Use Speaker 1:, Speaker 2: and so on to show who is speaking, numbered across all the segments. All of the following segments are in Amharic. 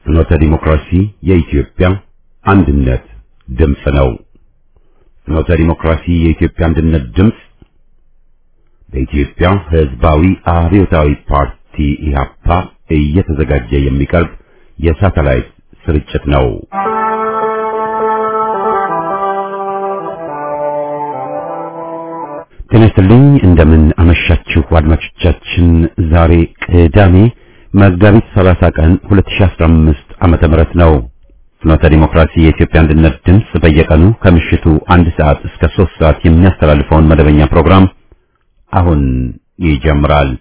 Speaker 1: ፍኖተ ዲሞክራሲ የኢትዮጵያ አንድነት ድምፅ ነው። ፍኖተ ዲሞክራሲ የኢትዮጵያ አንድነት ድምፅ በኢትዮጵያ ሕዝባዊ አብዮታዊ ፓርቲ ኢህአፓ እየተዘጋጀ የሚቀርብ የሳተላይት ስርጭት ነው። ጤና ይስጥልኝ። እንደምን አመሻችሁ አድማጮቻችን። ዛሬ ቅዳሜ መጋቢት 30 ቀን 2015 ዓመተ ምህረት ነው። ፍኖተ ዲሞክራሲ የኢትዮጵያ አንድነት ድምፅ በየቀኑ ከምሽቱ አንድ ሰዓት እስከ 3 ሰዓት የሚያስተላልፈውን መደበኛ ፕሮግራም አሁን ይጀምራል።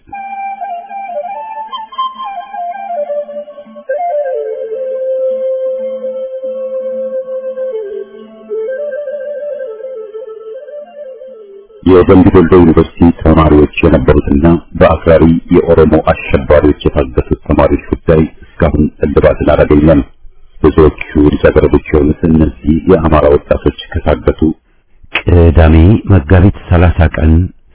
Speaker 1: የደምቢ ዶሎ ዩኒቨርሲቲ ተማሪዎች የነበሩትና በአክራሪ የኦሮሞ አሸባሪዎች የታገቱት ተማሪዎች ጉዳይ እስካሁን እልባትን አላገኘም። ብዙዎቹ ልጃገረዶች የሆኑት እነዚህ የአማራ ወጣቶች ከታገቱ ቅዳሜ መጋቢት 30 ቀን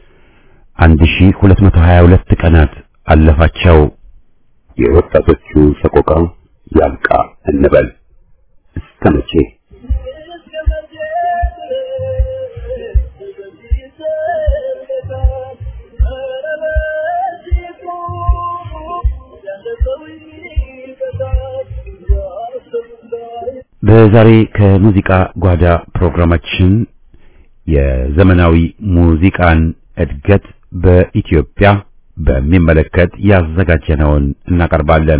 Speaker 1: 1222 ቀናት አለፋቸው። የወጣቶቹ ሰቆቃ ያብቃ እንበል እስከ መቼ? በዛሬ ከሙዚቃ ጓዳ ፕሮግራማችን የዘመናዊ ሙዚቃን እድገት በኢትዮጵያ በሚመለከት ያዘጋጀነውን እናቀርባለን።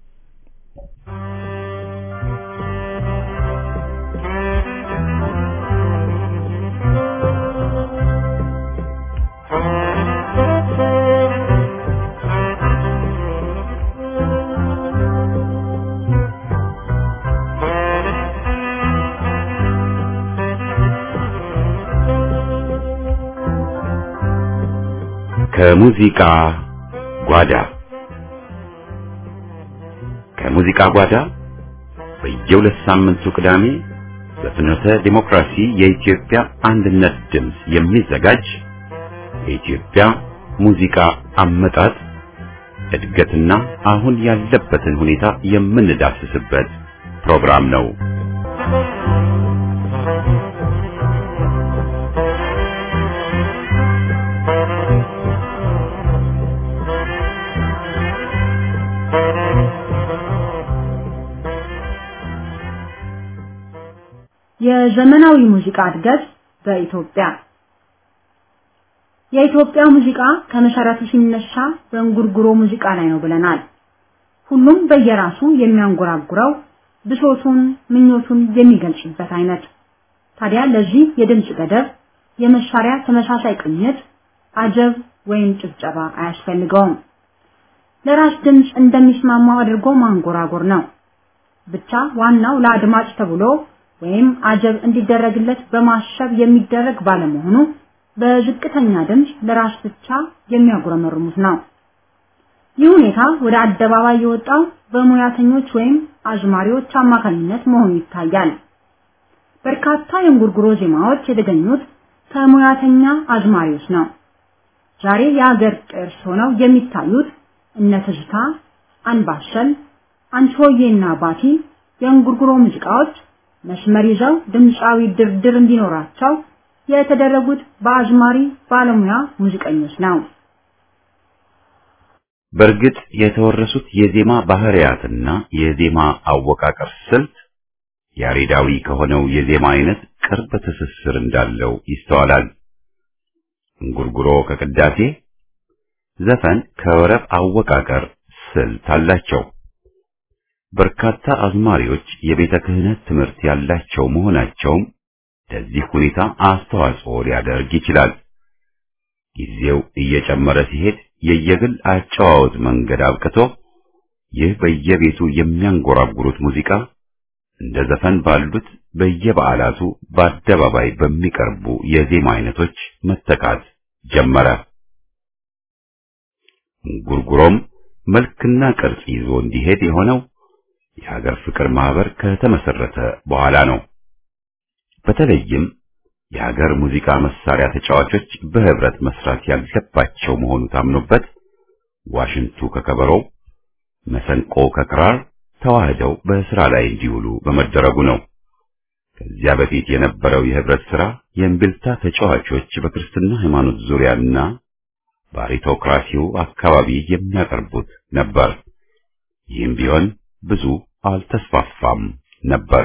Speaker 1: ከሙዚቃ ጓዳ ከሙዚቃ ጓዳ በየሁለት ሳምንቱ ቅዳሜ በፍኖተ ዲሞክራሲ የኢትዮጵያ አንድነት ድምፅ የሚዘጋጅ የኢትዮጵያ ሙዚቃ አመጣጥ እድገትና አሁን ያለበትን ሁኔታ የምንዳስስበት ፕሮግራም ነው።
Speaker 2: የዘመናዊ ሙዚቃ እድገት በኢትዮጵያ የኢትዮጵያ ሙዚቃ ከመሰረቱ ሲነሳ በእንጉርጉሮ ሙዚቃ ላይ ነው ብለናል። ሁሉም በየራሱ የሚያንጎራጉረው ብሶቱን፣ ምኞቱን የሚገልጽበት አይነት። ታዲያ ለዚህ የድምፅ ገደብ፣ የመሳሪያ ተመሳሳይ ቅኝት፣ አጀብ ወይም ጭብጨባ አያስፈልገውም። ለራስ ድምፅ እንደሚስማማው አድርጎ ማንጎራጎር ነው። ብቻ ዋናው ለአድማጭ ተብሎ ወይም አጀብ እንዲደረግለት በማሰብ የሚደረግ ባለመሆኑ በዝቅተኛ ድምፅ ለራስ ብቻ የሚያጉረመርሙት ነው። ይህ ሁኔታ ወደ አደባባይ የወጣው በሙያተኞች ወይም አዝማሪዎች አማካኝነት መሆኑ ይታያል። በርካታ የእንጉርጉሮ ዜማዎች የተገኙት ከሙያተኛ አዝማሪዎች ነው። ዛሬ የሀገር ቅርስ ሆነው የሚታዩት እነ ትዝታ፣ አንባሰል፣ አንቺሆዬና ባቲ የእንጉርጉሮ ሙዚቃዎች መስመር ይዘው ድምፃዊ ድርድር እንዲኖራቸው የተደረጉት በአዝማሪ ባለሙያ ሙዚቀኞች ነው።
Speaker 1: በእርግጥ የተወረሱት የዜማ ባህሪያትና የዜማ አወቃቀር ስልት ያሬዳዊ ከሆነው የዜማ አይነት ቅርብ ትስስር እንዳለው ይስተዋላል። እንጉርጉሮ ከቅዳሴ፣ ዘፈን ከወረብ አወቃቀር ስልት አላቸው። በርካታ አዝማሪዎች የቤተ ክህነት ትምህርት ያላቸው መሆናቸውም ለዚህ ሁኔታ አስተዋጽኦ ሊያደርግ ይችላል። ጊዜው እየጨመረ ሲሄድ የየግል አጨዋወት መንገድ አብቅቶ ይህ በየቤቱ የሚያንጎራጉሩት ሙዚቃ እንደ ዘፈን ባሉት በየበዓላቱ በአደባባይ በሚቀርቡ የዜማ አይነቶች መተካት ጀመረ። እንጉርጉሮም መልክና ቅርጽ ይዞ እንዲሄድ የሆነው የሀገር ፍቅር ማህበር ከተመሰረተ በኋላ ነው። በተለይም የሀገር ሙዚቃ መሳሪያ ተጫዋቾች በህብረት መስራት ያለባቸው መሆኑ ታምኖበት ዋሽንቱ ከከበሮው፣ መሰንቆ ከክራር፣ ተዋህደው በስራ ላይ እንዲውሉ በመደረጉ ነው። ከዚያ በፊት የነበረው የህብረት ስራ የእምቢልታ ተጫዋቾች በክርስትና ሃይማኖት ዙሪያና በአሪቶክራሲው አካባቢ የሚያቀርቡት ነበር። ይህም ቢሆን ብዙ አልተስፋፋም ነበር።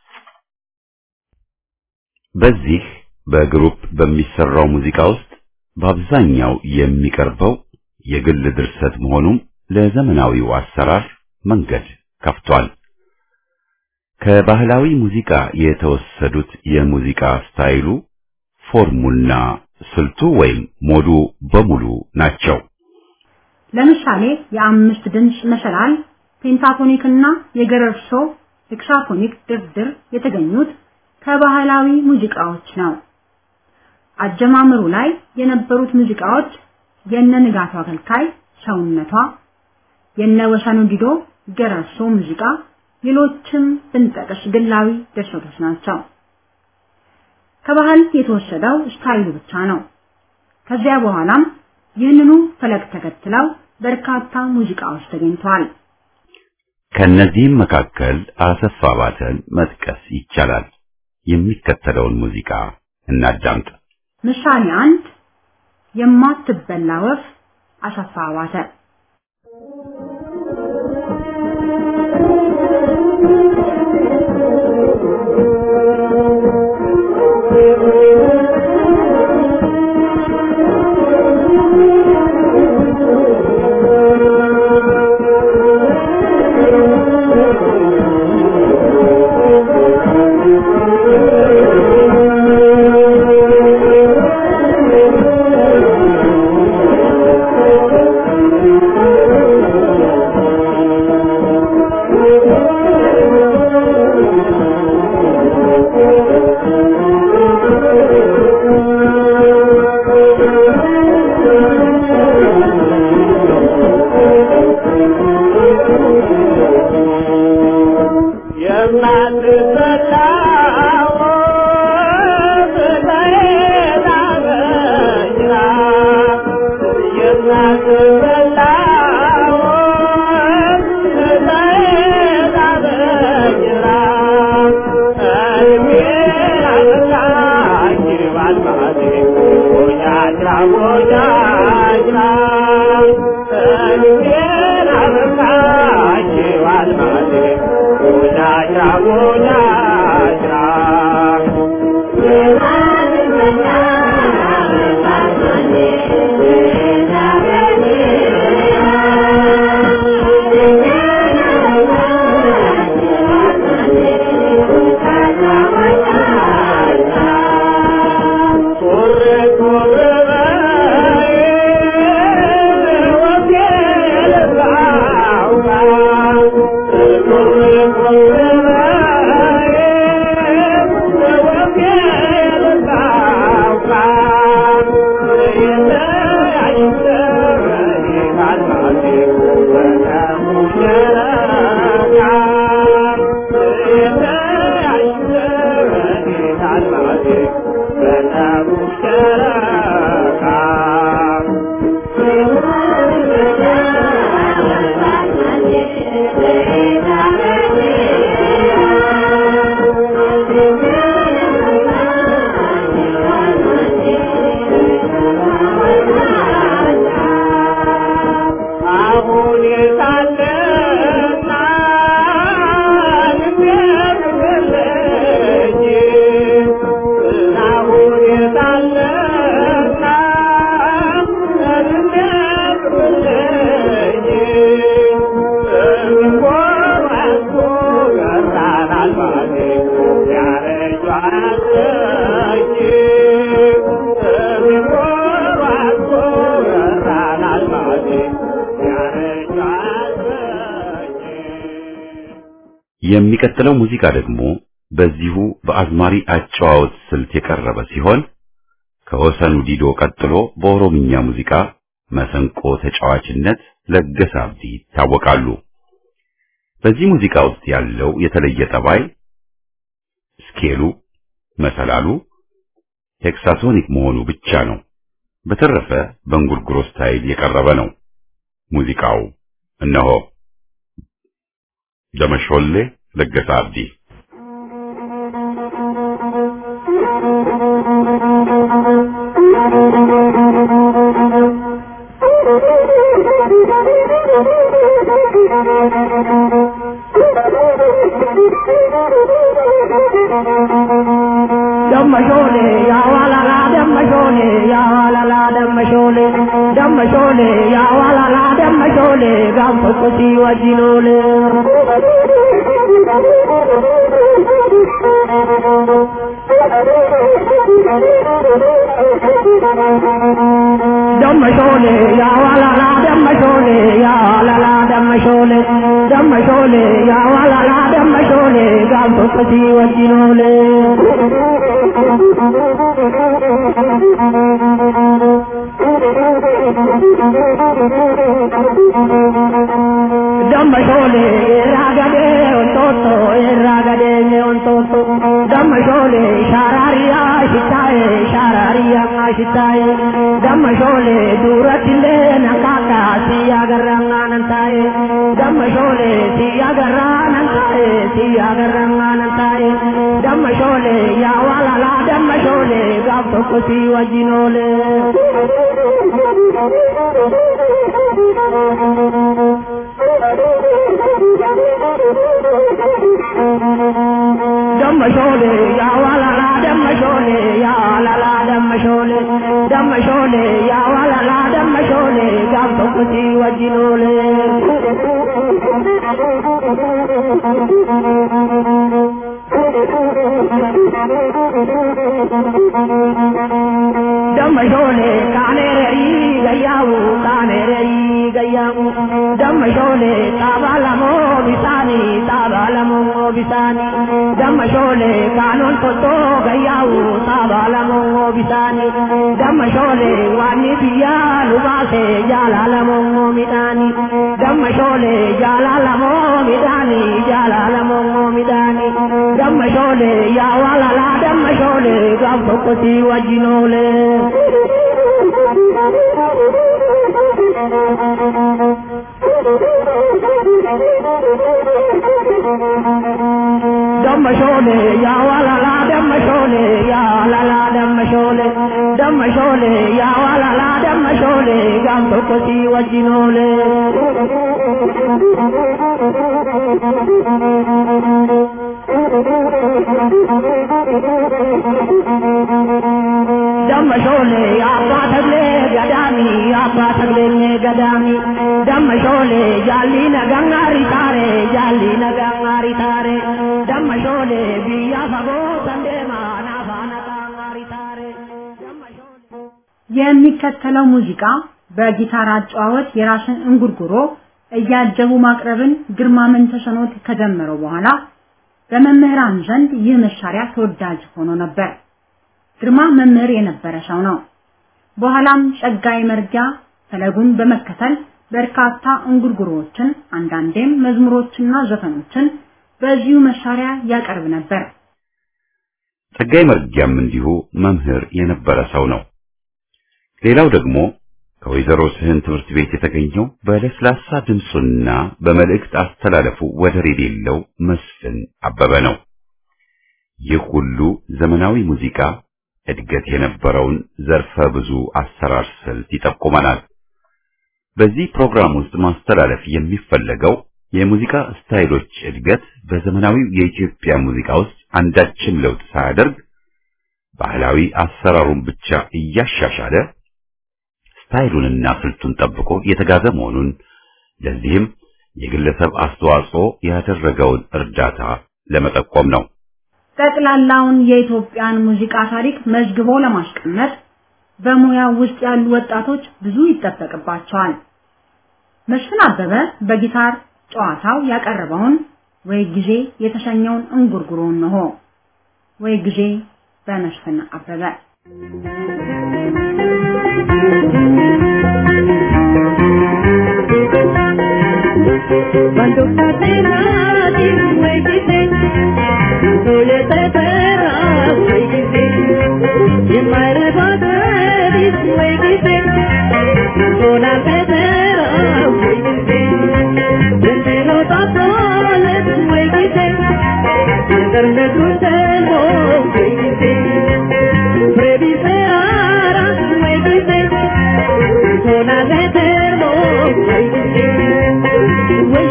Speaker 1: በዚህ በግሩፕ በሚሰራው ሙዚቃ ውስጥ በአብዛኛው የሚቀርበው የግል ድርሰት መሆኑም ለዘመናዊው አሰራር መንገድ ከፍቷል። ከባህላዊ ሙዚቃ የተወሰዱት የሙዚቃ ስታይሉ፣ ፎርሙና ስልቱ ወይም ሞዱ በሙሉ ናቸው።
Speaker 2: ለምሳሌ የአምስት ድምፅ መሰላል፣ ፔንታቶኒክ እና የገረርሶ ሄክሳፎኒክ ድርድር የተገኙት ከባህላዊ ሙዚቃዎች ነው። አጀማመሩ ላይ የነበሩት ሙዚቃዎች የነ ንጋቱ አገልካይ ሰውነቷ፣ የነ ወሰኑ ዲዶ ገረርሶ ሙዚቃ፣ ሌሎችም ብንጠቅስ ግላዊ ድርሰቶች ናቸው። ከባህል የተወሰደው ስታይሉ ብቻ ነው። ከዚያ በኋላም ይህንኑ ፈለግ ተከትለው በርካታ ሙዚቃዎች ተገኝተዋል።
Speaker 1: ከነዚህም መካከል አሰፋ ባተን መጥቀስ ይቻላል። የሚከተለውን ሙዚቃ እናዳምጥ።
Speaker 2: ምሳሌ አንድ የማትበላ ወፍ አሰፋ ባተ
Speaker 1: የሚቀጥለው ሙዚቃ ደግሞ በዚሁ በአዝማሪ አጨዋወት ስልት የቀረበ ሲሆን ከወሰኑ ዲዶ ቀጥሎ በኦሮምኛ ሙዚቃ መሰንቆ ተጫዋችነት ለገሰ አብዲ ይታወቃሉ። በዚህ ሙዚቃ ውስጥ ያለው የተለየ ጠባይ ስኬሉ፣ መሰላሉ ሄክሳቶኒክ መሆኑ ብቻ ነው። በተረፈ በእንጉርጉሮ ስታይል የቀረበ ነው። ሙዚቃው እነሆ ደመሾሌ ለገሰ አብዲ
Speaker 3: ደመሾሌ ያዋላላ ደመሾሌ ያዋላላ ደመሾሌ ደመሾሌ ያዋላላ ደመሾሌ ጋም ቶኮሲ ወጂኖሌ ደመሾሌ ያዋላላ ደመሾሌ ያዋላላ ደመሾሌ ደመሾሌ ያዋላላ ደመሾሌ ጋም ቶኮሲ ወጂኖሌ ደመሾሌ ራገዴ ወንጦጦ ራገዴ ወንጦጦ ደመሾሌ ሻራሪያ ሽታዬ ሻራሪያ ሽታዬ ደመሾሌ ዱረትሌ ነካካ ሲያገራ ነንታዬ ደመሾሌ ሲያገራ ነንታዬ ሲያገራ ነንታዬ ደመሾሌ ያዋላላ ደመሾሌ ጋብ tokko si wajjinoole ደመሾሌ ያዋላላ ደመሾሌ ያዋላላ ደመሾሌ ደመሾሌ ያዋላላ ደመሾሌ ጋብ tokko si wajjinoole ደመሾሌ ካኔረሪ ገያሙ ካኔረሪ ገያሙ ደመሾሌ ጣባለሞ ቢሳኒ ጣባለሞ ቢሳኒ ደመሾሌ ካኖን ቶቶ ገያሙ ጣባለሞ ቢሳኒ ደመሾሌ ዋኒ ብያ ሉባሴ ጃላለሞ ሚዳኒ ደመሾሌ ጃላለሞ ሚዳኒ ጃላለሞ ሚዳኒ ደመሾሌ ያዋላላ ደመሾሌ ጋብ tokko si wajjinoole ደመሾሌ ያዋላላ ደመሾሌ ያዋላላ ደመሾሌ ደመሾሌ ያዋላላ ደመሾሌ ጋብ tokko si wajjinoole ደመሾሌ አባ ተግሌ ገዳሚ አባ ተግሌ ገዳሚ ደመሾሌ ጃሊ ነጋሪ ታሬ ጃሊ ነጋሪ ታሬ ደመሾሌ ብያ ፈጎ ሰንዴማ ናፋ ነጋሪ ታሬ
Speaker 2: የሚከተለው ሙዚቃ በጊታር አጨዋወት የራስን እንጉርጉሮ እያጀቡ ማቅረብን ግርማ መንተሰኖት ከጀመረው በኋላ በመምህራን ዘንድ ይህ መሳሪያ ተወዳጅ ሆኖ ነበር። ግርማ መምህር የነበረ ሰው ነው። በኋላም ጸጋይ መርጊያ ፈለጉን በመከተል በርካታ እንጉርጉሮዎችን አንዳንዴም መዝሙሮችና ዘፈኖችን በዚሁ መሳሪያ ያቀርብ ነበር።
Speaker 1: ጸጋይ መርጊያም እንዲሁ መምህር የነበረ ሰው ነው። ሌላው ደግሞ ከወይዘሮ ስህን ትምህርት ቤት የተገኘው በለስላሳ ድምፁና በመልእክት አስተላለፉ ወደር የሌለው መስፍን አበበ ነው። ይህ ሁሉ ዘመናዊ ሙዚቃ እድገት የነበረውን ዘርፈ ብዙ አሰራር ስልት ይጠቁመናል። በዚህ ፕሮግራም ውስጥ ማስተላለፍ የሚፈለገው የሙዚቃ ስታይሎች እድገት በዘመናዊው የኢትዮጵያ ሙዚቃ ውስጥ አንዳችም ለውጥ ሳያደርግ ባህላዊ አሰራሩን ብቻ እያሻሻለ ስታይሉንና ስልቱን ጠብቆ የተጋዘ መሆኑን ለዚህም የግለሰብ አስተዋጽኦ ያደረገውን እርዳታ ለመጠቆም ነው።
Speaker 2: ጠቅላላውን የኢትዮጵያን ሙዚቃ ታሪክ መዝግቦ ለማስቀመጥ በሙያው ውስጥ ያሉ ወጣቶች ብዙ ይጠበቅባቸዋል። መስፍን አበበ በጊታር ጨዋታው ያቀረበውን ወይ ጊዜ የተሰኘውን እንጉርጉሮ ነው። ወይ ጊዜ በመስፍን አበበ
Speaker 3: Cuando catenati vuoi di te, sole te terra vuoi di te, e mai revaderi vuoi di te, sola te terra vuoi di te, sentilo da sole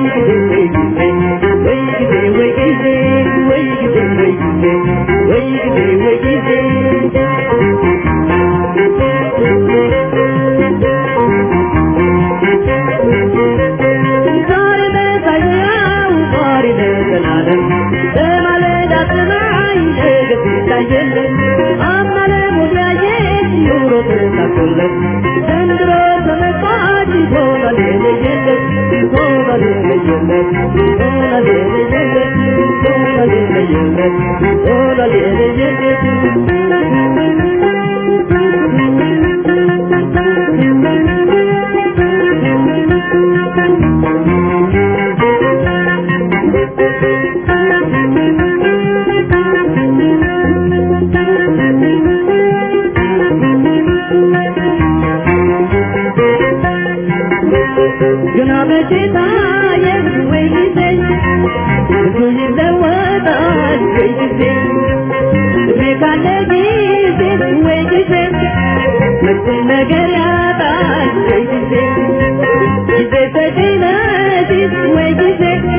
Speaker 3: ግና በጌታ ወይ ጊዜ ብዙ ይለወጣል ወይ ጊዜ እድሜ ካለ ጊዜ ወይ ጊዜ መጥን ነገር ያጣል ወይ ጊዜ ጊዜ ተገናቲ ወይ ጊዜ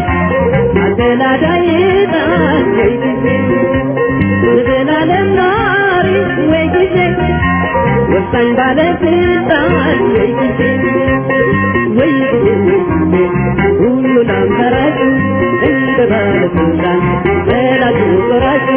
Speaker 3: አደላዳይ ጣል ወይ ጊዜ ዘላለም ናሪ ወይ ጊዜ ወሳኝ ባለስልጣን ወይ ጊዜ ወይ ጊዜ ሁሉን አማራጭ እንደ ባለስልጣን በላጩ ቆራጩ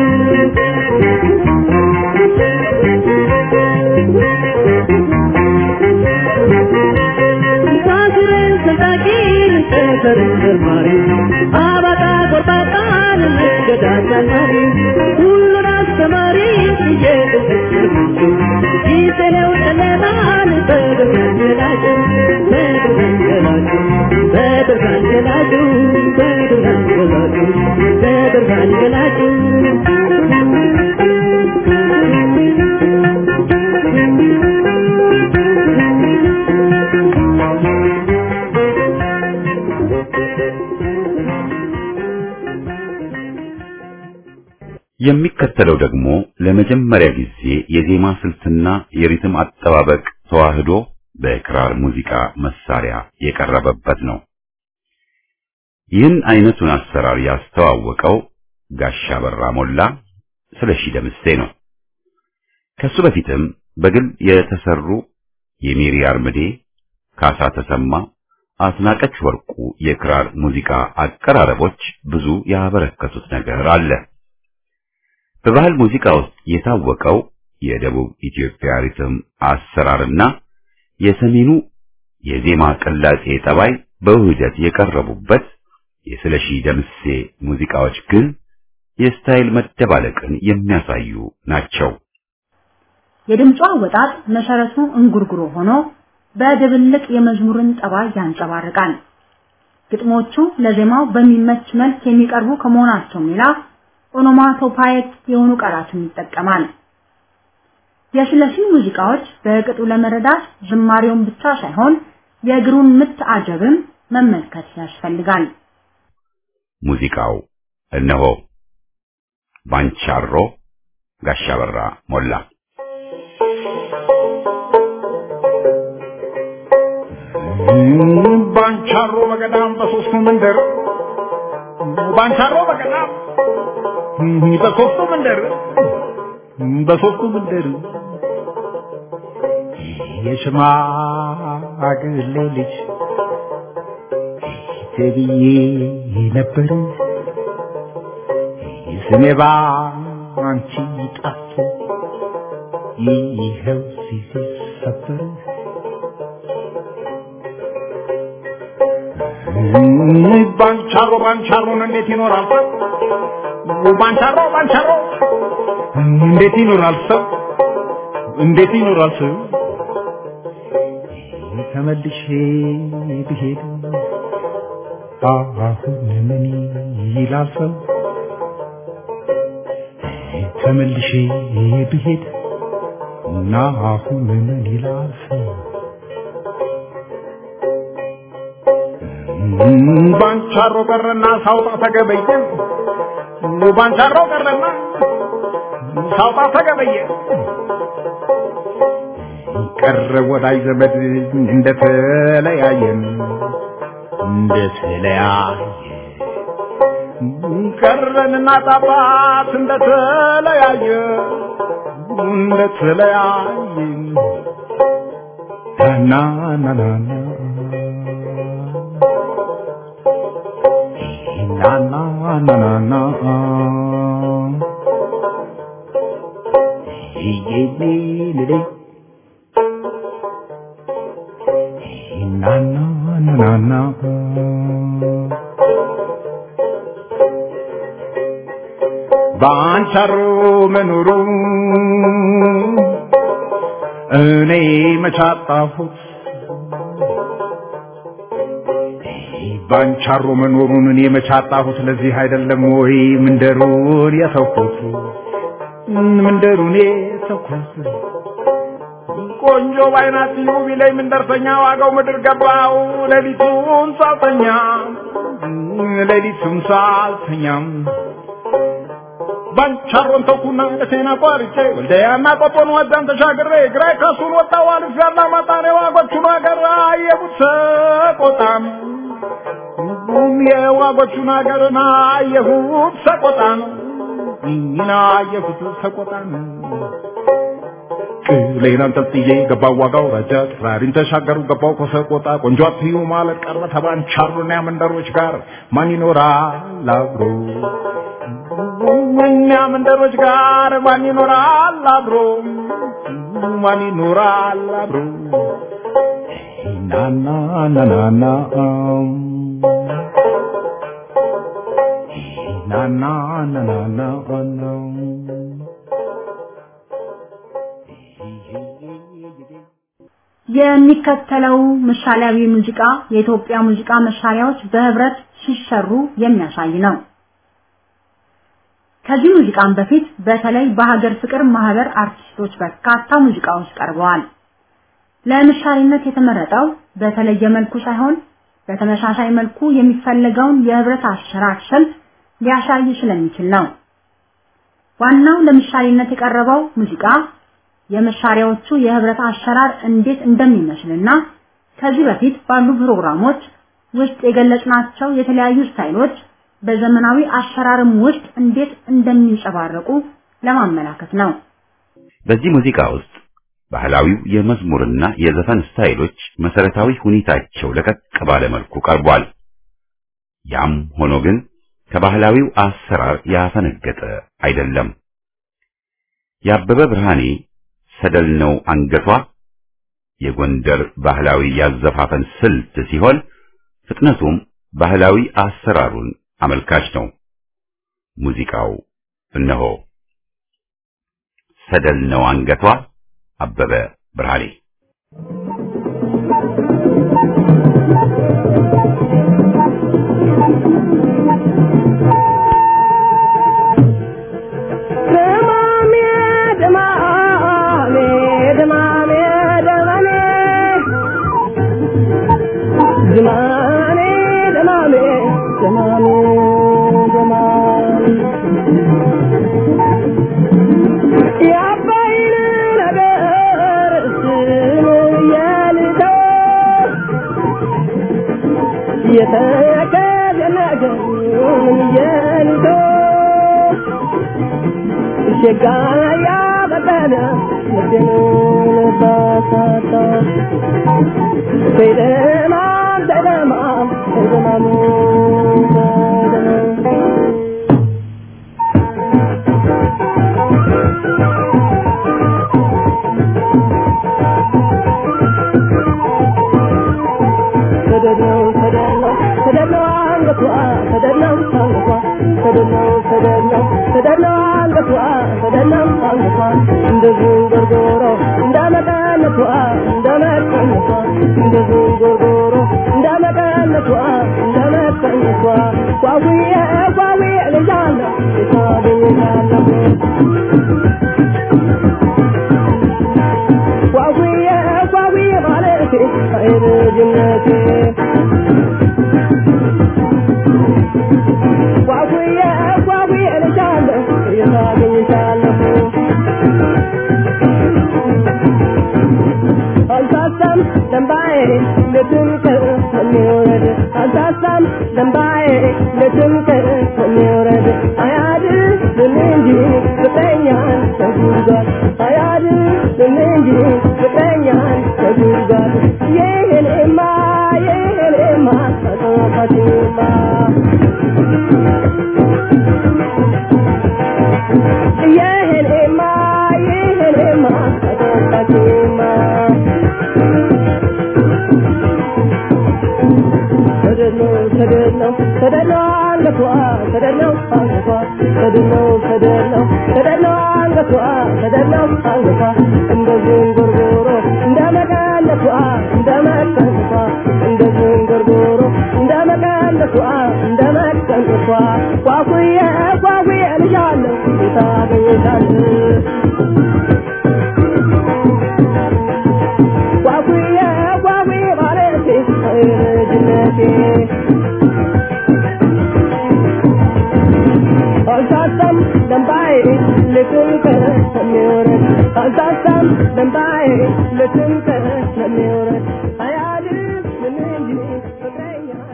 Speaker 3: ሳስረን ሰንጣቂን ጠፈርን መርማሪ አባጣ ጎርባጣን መንገድ አሳማሪ ሁሉን አስተማሪ እየተሰሰብቹ ጊዜ ነው ጨለማን በብርሃን ገላጩ በብርሃን ገላጩ በብርሃን ገላጩ በብርሃን ገላጩ በብርሃን ገላጩ
Speaker 1: የሚከተለው ደግሞ ለመጀመሪያ ጊዜ የዜማ ስልትና የሪትም አጠባበቅ ተዋህዶ በክራር ሙዚቃ መሳሪያ የቀረበበት ነው። ይህን አይነቱን አሰራር ያስተዋወቀው ጋሻ በራ ሞላ ስለሺ ደምሴ ነው። ከሱ በፊትም በግል የተሰሩ የሜሪ አርምዴ፣ ካሳ ተሰማ፣ አስናቀች ወርቁ የክራር ሙዚቃ አቀራረቦች ብዙ ያበረከቱት ነገር አለ። በባህል ሙዚቃ ውስጥ የታወቀው የደቡብ ኢትዮጵያ ሪትም አሰራርና የሰሜኑ የዜማ ቅላጼ ጠባይ በውህደት የቀረቡበት የስለሺ ደምሴ ሙዚቃዎች ግን የስታይል መደባለቅን የሚያሳዩ ናቸው።
Speaker 2: የድምጿ አወጣጥ መሰረቱ እንጉርጉሮ ሆኖ በድብልቅ የመዝሙርን ጠባይ ያንጸባርቃል። ግጥሞቹ ለዜማው በሚመች መልክ የሚቀርቡ ከመሆናቸው ሌላ ኦኖማቶፓይክ የሆኑ ቃላትን ይጠቀማል። የስለሺ ሙዚቃዎች በቅጡ ለመረዳት ዝማሬውን ብቻ ሳይሆን የእግሩን ምት አጀብም መመልከት ያስፈልጋል።
Speaker 1: ሙዚቃው እነሆ ባንቻሮ ጋሻ በራ ሞላ
Speaker 4: ባንቻሮ በገዳም በሶስቱ መንደር ባንቻሮ በገዳም በሶስቱ መንደር በሶስቱ መንደር የሽማግሌ ልጅ ተብዬ ነበር ስሜ ባንቺ ጠፍቶ ይኸው ሲሰበር ባንቻሮ ባንቻሮን እንዴት ይኖራል ሰው? ባንቻሮ ባንቻሮ እንዴት ይኖራል ሰው? እንዴት ይኖራል ሰው? ተመልሼ ብሄድ አሁን ምን ይላል ሰው? ተመልሼ ብሄድ እና አሁን ምን ይላል ሰው? ባንቻሮ ቀረና ሳውጣ ተገበየ ባንቻሮ ቀረና ሳውጣ ተገበየ ቀረ ወዳጅ ዘመድ እንደተለያየን እንደተለያየ ቀረንና ጣባት እንደተለያየ እንደተለያየ ና ና ና ና na na na na na Hey, hey, hey, hey, hey, na na na na na ባንቻሮ መኖሩ እኔ መቻጣሁት ባንቻሮ መኖሩን እኔ መቻጣሁት ለዚህ አይደለም ወይ ምንደሩን የተውኩት ምንደሩን የተውኩት ቆንጆ ባይናት ውብ ላይ ምንደርሰኛ ዋጋው ምድር ገባው ሌሊቱን ሳልተኛ ሌሊቱን ሳልተኛም ባንቻሮን ተኩና ደሴና ቋርጬ ወልደያና ቆጦን ወዛን ተሻግሬ ግራይ ከሱን ወጣው አልፍ ያላ ማጣኔ ዋጎቹን አገር አየቡት ሰቆጣም የዋጎቹን አገርና አየሁት ሰቆጣን ይና አየሁት ሰቆጣን ቅሌን አንጠልጥዬ ገባው ዋጋው ረጃ ጥራሪን ተሻገሩ ገባው ከሰቆጣ ቆንጆ አትዩ ማለት ቀረ ተባንቻሮና መንደሮች ጋር ማን ይኖራል አብሮ እኛ መንደሮች ጋር ማን ይኖራል አብሮ ማን ይኖራል አብሮ ናና ናናና ናና ናናና
Speaker 2: የሚከተለው ምሳሌያዊ ሙዚቃ የኢትዮጵያ ሙዚቃ መሳሪያዎች በህብረት ሲሰሩ የሚያሳይ ነው። ከዚህ ሙዚቃም በፊት በተለይ በሀገር ፍቅር ማህበር አርቲስቶች በርካታ ሙዚቃዎች ቀርበዋል። ለምሳሌነት የተመረጠው በተለየ መልኩ ሳይሆን በተመሳሳይ መልኩ የሚፈለገውን የህብረት አሰራር ስልት ሊያሳይ ስለሚችል ነው። ዋናው ለምሳሌነት የቀረበው ሙዚቃ የመሳሪያዎቹ የህብረት አሰራር እንዴት እንደሚመስልና ከዚህ በፊት ባሉ ፕሮግራሞች ውስጥ የገለጽናቸው የተለያዩ ስታይሎች በዘመናዊ አሰራርም ውስጥ እንዴት እንደሚንጸባረቁ ለማመላከት ነው።
Speaker 1: በዚህ ሙዚቃ ውስጥ ባህላዊው የመዝሙርና የዘፈን ስታይሎች መሰረታዊ ሁኔታቸው ለቀቅ ባለ መልኩ ቀርቧል። ያም ሆኖ ግን ከባህላዊው አሰራር ያፈነገጠ አይደለም። የአበበ ብርሃኔ ሰደል ነው አንገቷ የጎንደር ባህላዊ ያዘፋፈን ስልት ሲሆን ፍጥነቱም ባህላዊ አሰራሩን አመልካች ነው። ሙዚቃው እነሆ ሰደል ነው አንገቷ አበበ ብርሃኔ
Speaker 3: ደማሜ ደማሜ ደማሜ ደማሜ ዝማኔ ደማሜ ደማሜ ደማሜ የአባይን ነገር ስም የልተው የተከዘ ነገር የልተው ሸጋ ያበቀለ ልቤን ባሳታ በደማም በደማም በደማም በደማም ተደለው ተደለው ተደለው አንገቷ ተደለው አንገቷ ተደለው ተደለው ተደለው አንገቷ ተደለው አንገቷ እንደ ዝንጎርጎሮ እንደ መቀነቷ እንደ መቀነቷ እንደ ዝንጎርጎሮ እንደ መቀነቷ እንደ መቀነቷ ጓጉዬ ጓጉዬ ልጃለሁ የታገኛለሁ ጓጉዬ ጓጉዬ ማለቴ አይልጅነቴ ጓጉዬ ጓጉዬ ልጃለሁ የታገኝሻለሁ አልሳሳም ደንባዬ ልብን ከሚወረድ አልሳ ደንባዬ ለትምክህት የሚወረድ አያድንም እንጂ ፍቅረኛን ከጉድጓድ አያድንም እንጂ ፍቅረኛን ከጉድጓድ ይህኔማ ይህኔማ አጠፋችማ ይህኔማ ይህኔማ አጠፋችማ ተደነው ተደነው ተደነው አንገቷ ተደነው አንገቷ ተደነው ተደነው ተደነው አንገቷ ተደነው አንገቷ እንደ ዝንጉርጉሮ እንደ መቀነቷ እንደ መቀነቷ እንደ ዝንጉርጉሮ እንደ መቀነቷ እንደ መቀነቷ ኳኩዬ ኳኩዬ ልጃለሁ ታገኝታለህ ጓጉዬ ጓጉዬ ማለቴ ልጅነቴ አልሳሳም ደንባዬ ልትንከር ስለሚወረድ አልሳሳም ደንባዬ ልትንከር ስለሚወረድ አያድር ምን እንጂ ፍቅረኛን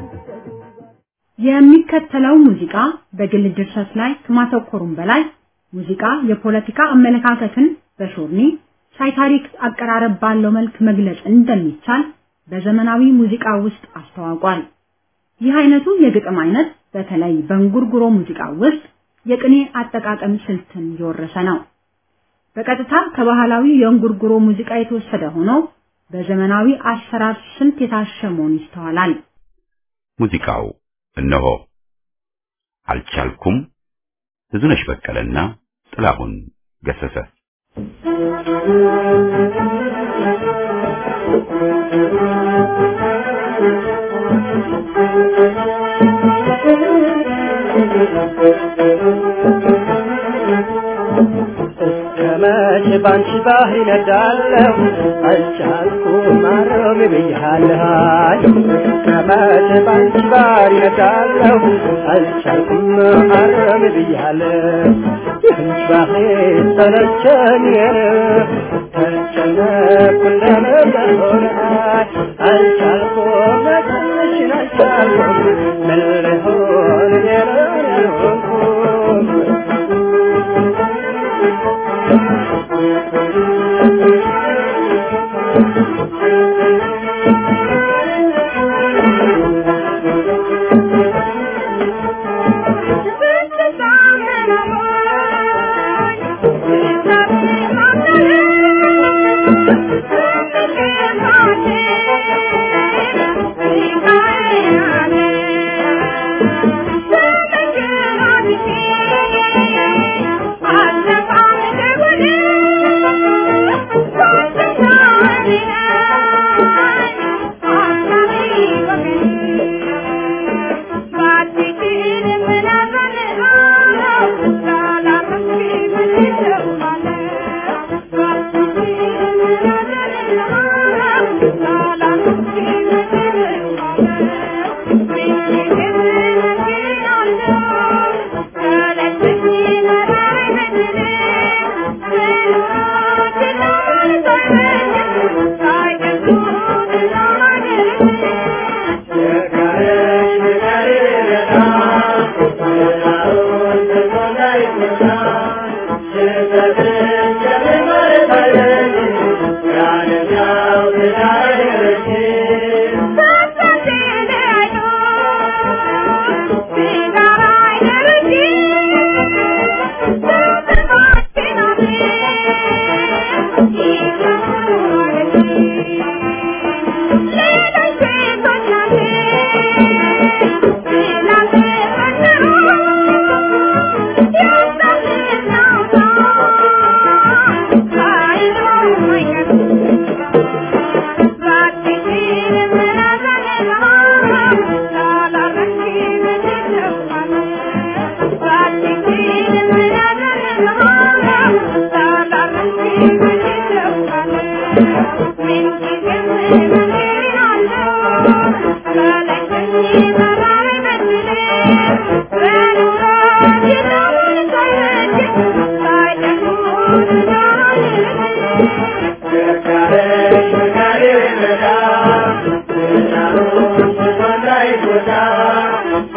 Speaker 2: የሚከተለው ሙዚቃ በግል ድርሰት ላይ ከማተኮሩም በላይ ሙዚቃ የፖለቲካ አመለካከትን በሾርኒ ሳይታሪክ አቀራረብ ባለው መልክ መግለጽ እንደሚቻል በዘመናዊ ሙዚቃ ውስጥ አስተዋውቋል። ይህ አይነቱ የግጥም አይነት በተለይ በእንጉርጉሮ ሙዚቃ ውስጥ የቅኔ አጠቃቀም ስልትን የወረሰ ነው። በቀጥታ ከባህላዊ የእንጉርጉሮ ሙዚቃ የተወሰደ ሆኖ በዘመናዊ አሰራር ስልት የታሸ መሆኑ ይስተዋላል።
Speaker 1: ሙዚቃው እነሆ አልቻልኩም ብዙነሽ በቀለና ጥላሁን ገሰሰ
Speaker 3: ከመቼ ባንቺ ባህር ይነዳለሁ አልቻልኩም ማረም ብያለሁ ከመቼ ባንቺ ባህር ይነዳለሁ አልቻልኩም ማረም ብያለሁ ይህንች ባህር ሰለቸኝ ተጨነኩ እንደነበረ አልቻልኩም መጠንሽን አልቻልኩም ምን ልሆን የሆንኩም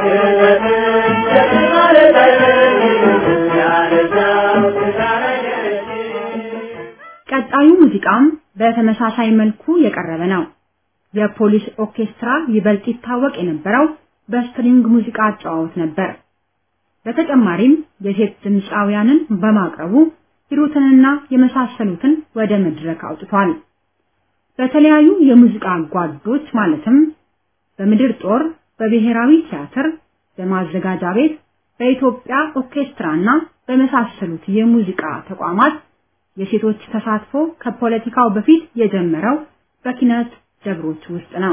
Speaker 2: ቀጣዩ ሙዚቃም በተመሳሳይ መልኩ የቀረበ ነው። የፖሊስ ኦርኬስትራ ይበልጥ ይታወቅ የነበረው በስትሪንግ ሙዚቃ አጨዋወት ነበር። በተጨማሪም የሴት ድምፃውያንን በማቅረቡ ሂሩትንና የመሳሰሉትን ወደ መድረክ አውጥቷል። በተለያዩ የሙዚቃ ጓዶች ማለትም በምድር ጦር፣ በብሔራዊ ቲያትር፣ በማዘጋጃ ቤት፣ በኢትዮጵያ ኦርኬስትራና በመሳሰሉት የሙዚቃ ተቋማት የሴቶች ተሳትፎ ከፖለቲካው በፊት የጀመረው በኪነት ደብሮች ውስጥ ነው።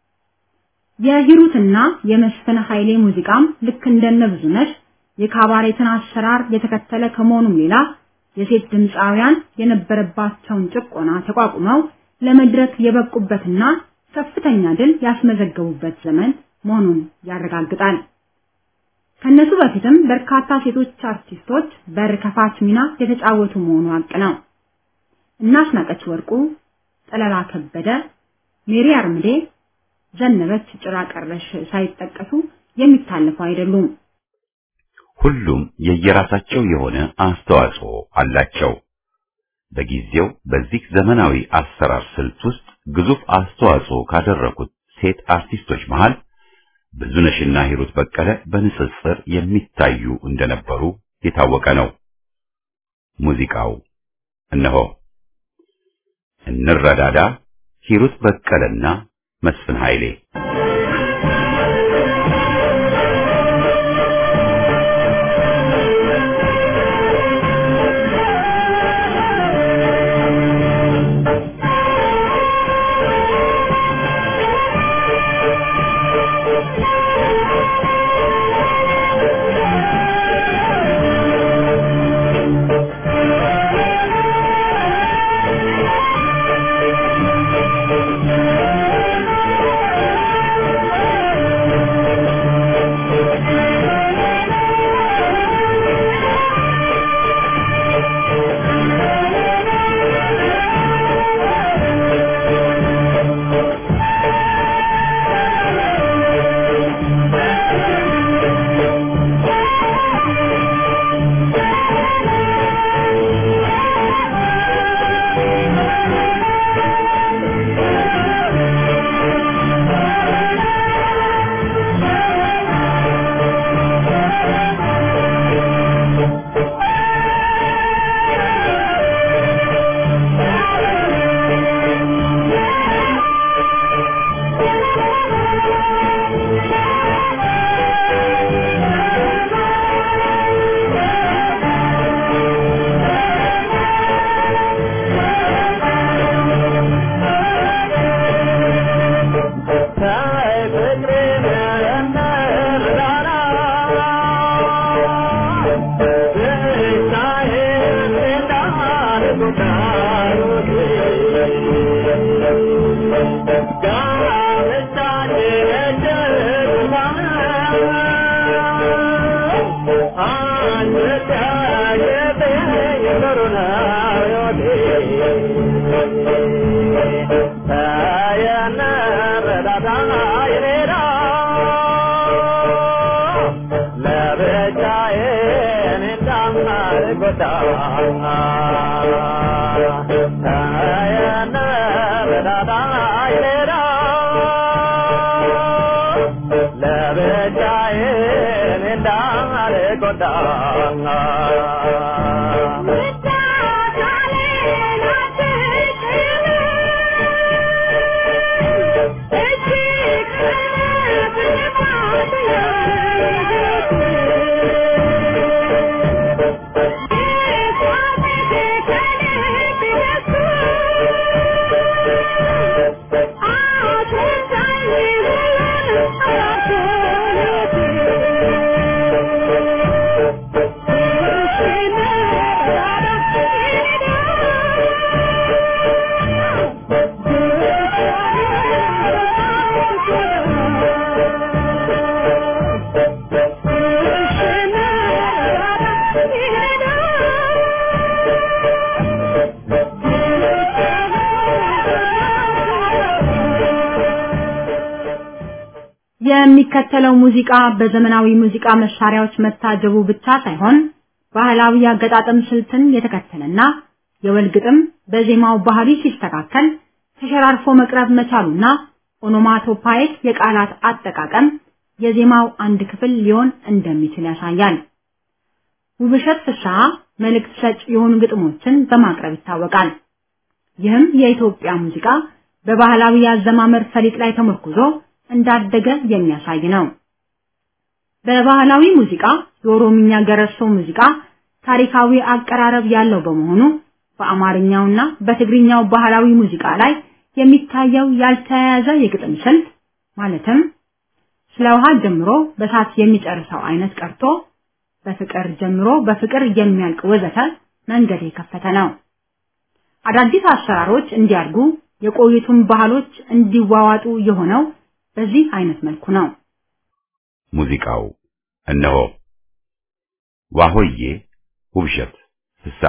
Speaker 2: የሂሩትና የመስፍን ኃይሌ ሙዚቃም ልክ እንደነ ብዙነሽ የካባሬትን አሰራር የተከተለ ከመሆኑም ሌላ የሴት ድምፃውያን የነበረባቸውን ጭቆና ተቋቁመው ለመድረክ የበቁበትና ከፍተኛ ድል ያስመዘገቡበት ዘመን መሆኑን ያረጋግጣል። ከነሱ በፊትም በርካታ ሴቶች አርቲስቶች በር ከፋች ሚና የተጫወቱ መሆኑ ሀቅ ነው። እናስናቀች ወርቁ፣ ጠለላ ከበደ፣ ሜሪ አርምዴ፣ ዘነበች ጭራ ቀረሽ ሳይጠቀሱ የሚታለፉ አይደሉም።
Speaker 1: ሁሉም የየራሳቸው የሆነ አስተዋጽኦ አላቸው። በጊዜው በዚህ ዘመናዊ አሰራር ስልት ውስጥ ግዙፍ አስተዋጽኦ ካደረጉት ሴት አርቲስቶች መሃል ብዙነሽና ሂሩት በቀለ በንጽጽር የሚታዩ እንደነበሩ የታወቀ ነው። ሙዚቃው እነሆ እንረዳዳ፣ ሂሩት በቀለና መስፍን ኃይሌ
Speaker 3: Thank you.
Speaker 2: የሚከተለው ሙዚቃ በዘመናዊ ሙዚቃ መሳሪያዎች መታጀቡ ብቻ ሳይሆን ባህላዊ አገጣጠም ስልትን የተከተለና የወል ግጥም በዜማው ባህሪ ሲስተካከል ተሸራርፎ መቅረብ መቻሉና ኦኖማቶፓይክ የቃላት አጠቃቀም የዜማው አንድ ክፍል ሊሆን እንደሚችል ያሳያል። ውብሸት ፍስሐ መልእክት ሰጭ የሆኑ ግጥሞችን በማቅረብ ይታወቃል። ይህም የኢትዮጵያ ሙዚቃ በባህላዊ የአዘማመር ፈሊጥ ላይ ተመርኩዞ እንዳደገ የሚያሳይ ነው። በባህላዊ ሙዚቃ የኦሮምኛ ገረሶ ሙዚቃ ታሪካዊ አቀራረብ ያለው በመሆኑ በአማርኛውና በትግርኛው ባህላዊ ሙዚቃ ላይ የሚታየው ያልተያያዘ የግጥም ስልት ማለትም ስለ ውሃ ጀምሮ በሳት የሚጨርሰው አይነት ቀርቶ በፍቅር ጀምሮ በፍቅር የሚያልቅ ወዘተ መንገድ የከፈተ ነው። አዳዲስ አሰራሮች እንዲያድጉ የቆዩቱን ባህሎች እንዲዋዋጡ የሆነው በዚህ አይነት መልኩ ነው።
Speaker 1: ሙዚቃው እነሆ ዋሆዬ ውብሸት ፍስሐ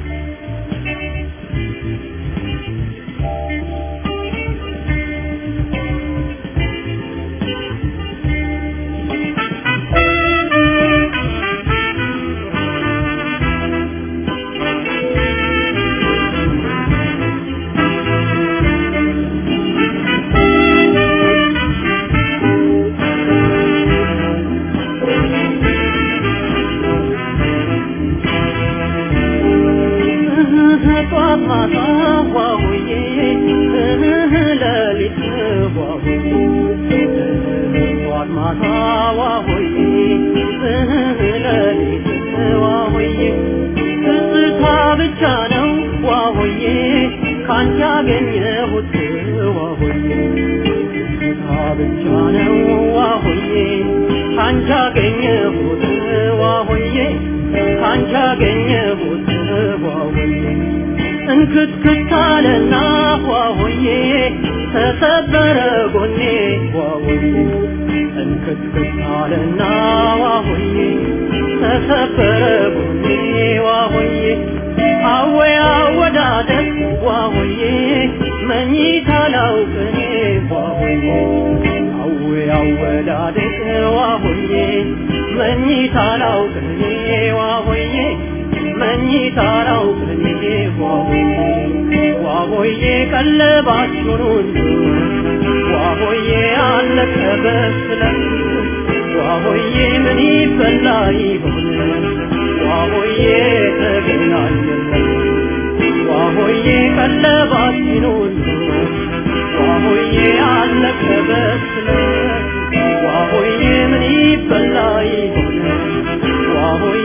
Speaker 3: እንክትክታለና ዋሆዬ ተሰበረ ጎኔ ዋሆዬ እንክትክታለና ዋሆዬ ተሰበረ ጎኔ ዋሆዬ አወይ አወዳደቅ ዋሆዬ መኝታ ላውቅኔ ዋሆዬ አወይ አወዳደቅ ዋሆዬ መኝታ ላውቅኔ ዋሆዬ መኝታ ላውቅኔ ዋሆዬ ዋሆዬ ቀለባችሁን ሁሉ ዋሆዬ አለቀ በስለት ዋሆዬ ምን ይበላ ይሆን ዋሆዬ ተገናኘን ዋሆዬ ቀለባችን ሁሉ ዋሆዬ አለቀ በስለት ዋሆዬ ምን ይበላ ይሆን ዋሆዬ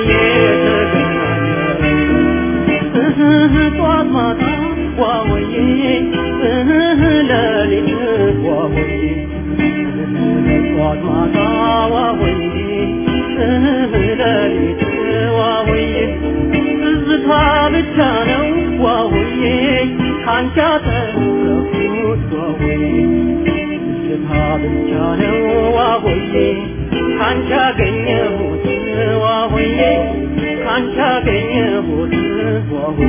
Speaker 3: ተገናኘን ጧት ማታ ዋሆዬ ሌሊት ዋሆዬ ጧት ማታ ዋሆዬ ሌሊት ዋሆዬ ትዝታ ብቻ ነው ዋሆዬ ካንቺ ያተረፍኩት ዋሆዬ ትዝታ ብቻ ነው ዋሆዬ ካንቺ ያገኘሁት ዋሆዬ ካንቺ ያገኘሁት ዋሆዬ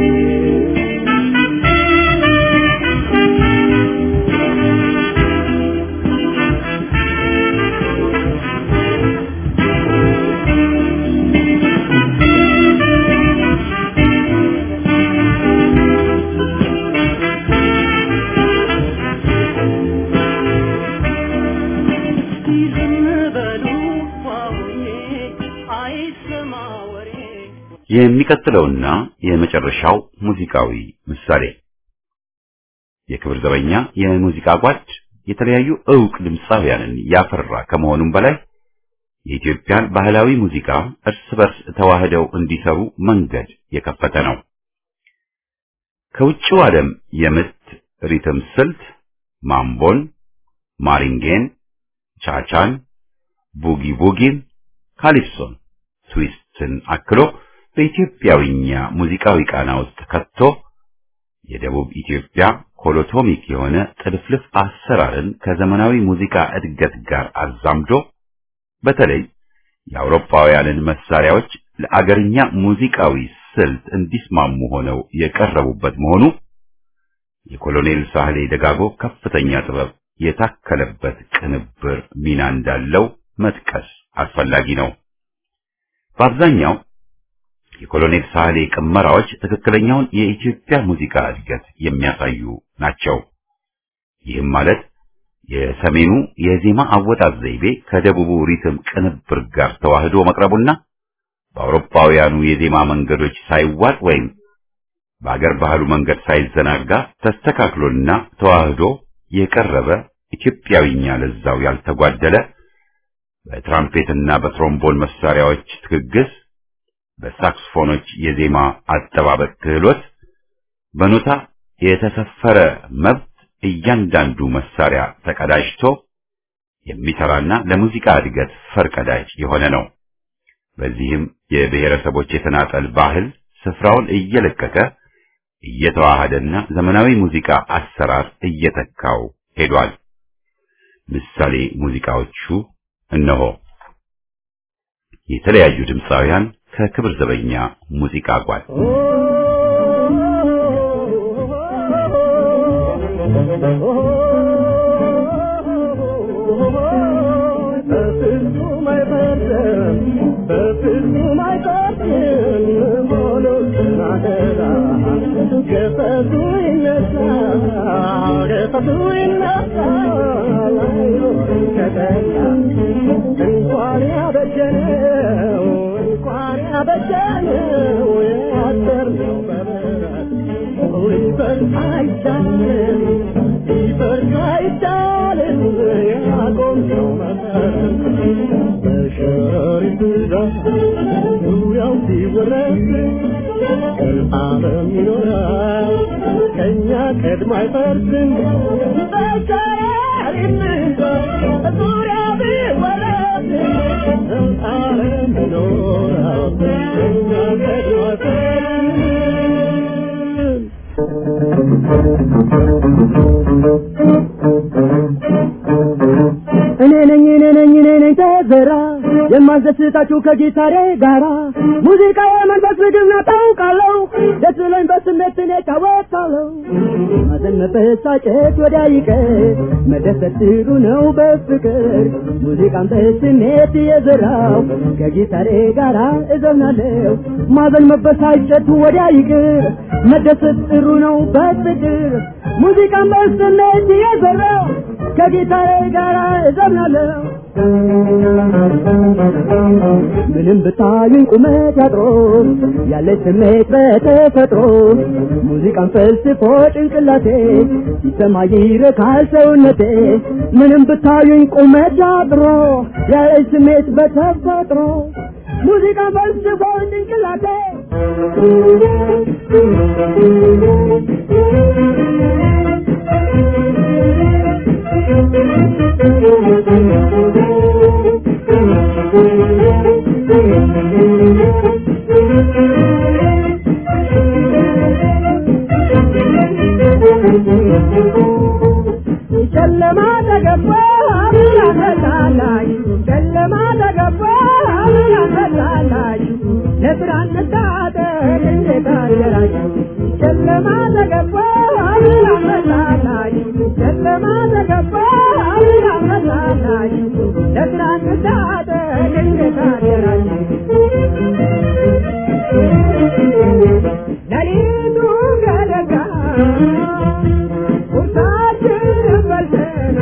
Speaker 1: የሚቀጥለውና የመጨረሻው ሙዚቃዊ ምሳሌ የክብር ዘበኛ የሙዚቃ ጓድ የተለያዩ ዕውቅ ድምፃውያንን ያፈራ ከመሆኑም በላይ የኢትዮጵያን ባህላዊ ሙዚቃ እርስ በርስ ተዋህደው እንዲሰሩ መንገድ የከፈተ ነው። ከውጭው ዓለም የምት ሪትም ስልት ማምቦን፣ ማሪንጌን፣ ቻቻን፣ ቡጊ ቡጊን፣ ካሊፕሶን፣ ትዊስትን አክሎ በኢትዮጵያዊኛ ሙዚቃዊ ቃና ውስጥ ከቶ የደቡብ ኢትዮጵያ ኮሎቶሚክ የሆነ ጥልፍልፍ አሰራርን ከዘመናዊ ሙዚቃ እድገት ጋር አዛምዶ በተለይ የአውሮፓውያንን መሳሪያዎች ለአገርኛ ሙዚቃዊ ስልት እንዲስማሙ ሆነው የቀረቡበት መሆኑ የኮሎኔል ሳህሌ ደጋጎ ከፍተኛ ጥበብ የታከለበት ቅንብር ሚና እንዳለው መጥቀስ አስፈላጊ ነው። በአብዛኛው የኮሎኔል ሳህሌ ቅመራዎች ትክክለኛውን የኢትዮጵያ ሙዚቃ እድገት የሚያሳዩ ናቸው። ይህም ማለት የሰሜኑ የዜማ አወጣጥ ዘይቤ ከደቡቡ ሪትም ቅንብር ጋር ተዋህዶ መቅረቡና በአውሮፓውያኑ የዜማ መንገዶች ሳይዋጥ ወይም በአገር ባህሉ መንገድ ሳይዘናጋ ተስተካክሎና ተዋህዶ የቀረበ ኢትዮጵያዊኛ ለዛው ያልተጓደለ በትራምፔትና በትሮምቦን መሳሪያዎች ትግግስ፣ በሳክስፎኖች የዜማ አጠባበቅ ክህሎት፣ በኖታ የተሰፈረ መብት እያንዳንዱ መሳሪያ ተቀዳጅቶ የሚሰራና ለሙዚቃ እድገት ፈርቀዳጅ የሆነ ነው። በዚህም የብሔረሰቦች የተናጠል ባህል ስፍራውን እየለቀቀ እየተዋሃደና ዘመናዊ ሙዚቃ አሰራር እየተካው ሄዷል። ምሳሌ ሙዚቃዎቹ እነሆ። የተለያዩ ድምፃውያን ከክብር ዘበኛ ሙዚቃ ጓድ
Speaker 3: እንኳን ያበጀነው እንኳን ያበጀነው ያሰርነው በበረት ሊፈርስ አይቻልም ሊፈርስ አይቻልም ያቆምነው መሰረት በሸሪት ዛፍ ዙሪያው ሲወረስ ዓለም ይኖራል ከእኛ ቀድሞ አይፈርስም በሸሪት ዛፍ ዙሪያ ቢወረስ ዓለም ይኖራል ከእኛ ቀድሞ አይፈርስም እኔ ነኝ እኔ ነኝ እኔ ነኝ ተዘራ የማስደስታችሁ ከጊታሬ ጋራ ሙዚቃ የመንፈስ ምግብ ነው ታውቃለሁ ደስ ብሎኝ በስሜት እኔ እጫወታለሁ ማዘን መበሳጨት ወዲያ ይቀር መደሰት ጥሩ ነው በፍቅር ሙዚቃን በስሜት የዘራው ከጊታሬ ጋራ እዘምናለሁ ማዘን መበሳጨት ወዲያ ይቅር መደሰት ጥሩ ነው በፍቅር ሙዚቃን በስሜት የዘራው ከጊታሬ ጋራ እዘምናለሁ ምንም ብታዩኝ ቁመት ያጥሮ ያለ ስሜት በተፈጥሮ ሙዚቃን ፈልስፎ ጭንቅላቴ ሲሰማ ይረካል ሰውነቴ ምንም ብታዩኝ ቁመት ያጥሮ ያለ ስሜት በተፈጥሮ ሙዚቃን ፈልስፎ ጭንቅላቴ ጨለማ ተገባ ያፈላላችሁ ጨለማ ተገባ ያፈላላችሁ ለብርሃን መታጠቅ እንዴት አደራችሁ ጨለማ ተገባ ያፈላላችሁ ጨለማ ተገባ ያፈላላችሁ ለብርሃን መታጠቅ እንዴት አደራችሁ ሌሊቱ ገደጋ ቁርሳችንን በልተን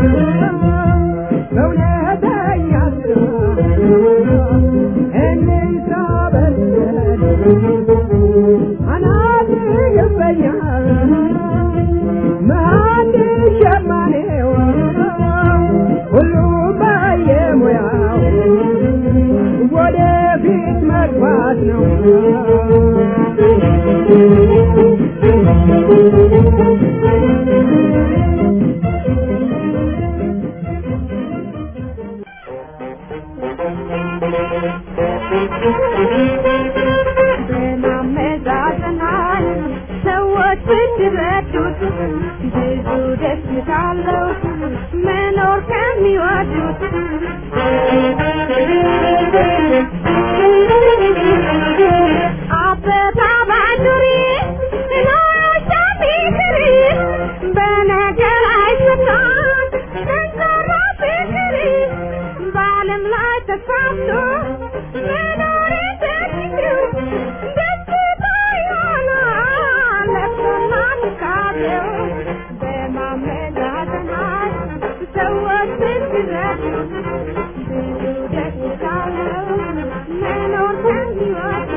Speaker 3: በእውነተኛ እንንሳ በልተን አናት ይበኛል መሀንድ ሸማኔው ሁሉም በየሙያው ወደፊት መግባት ነው
Speaker 5: በማመዛዘናል ሰዎች ብትረዱት ብዙ ደስታ አለው መኖር ከሚወዱት አበባ ባንዱሪ ኖሮሻ ቢክሪ በነገር አይሰታም ጠንካራ ፍቅሪ በዓለም ላይ መኖሬ ተችግር ደስታ ይሆናል ለቅሶና ትካዜው በማመዛዘናት ሰዎች ሲረዱ ብዙ ደስታ ነው መኖር ከህይወት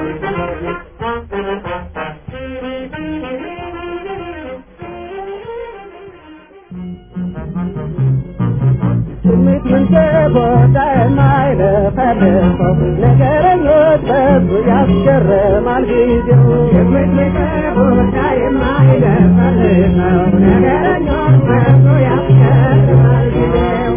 Speaker 3: ስሜት መንጨቦታ የማይለፈልፈው ነገረኞች በዙ ያስገርማል ጊዜው ስሜት መንጨቦታ የማይለፈልፈው ነገረኞች በዙ ያስገርማል ጊዜው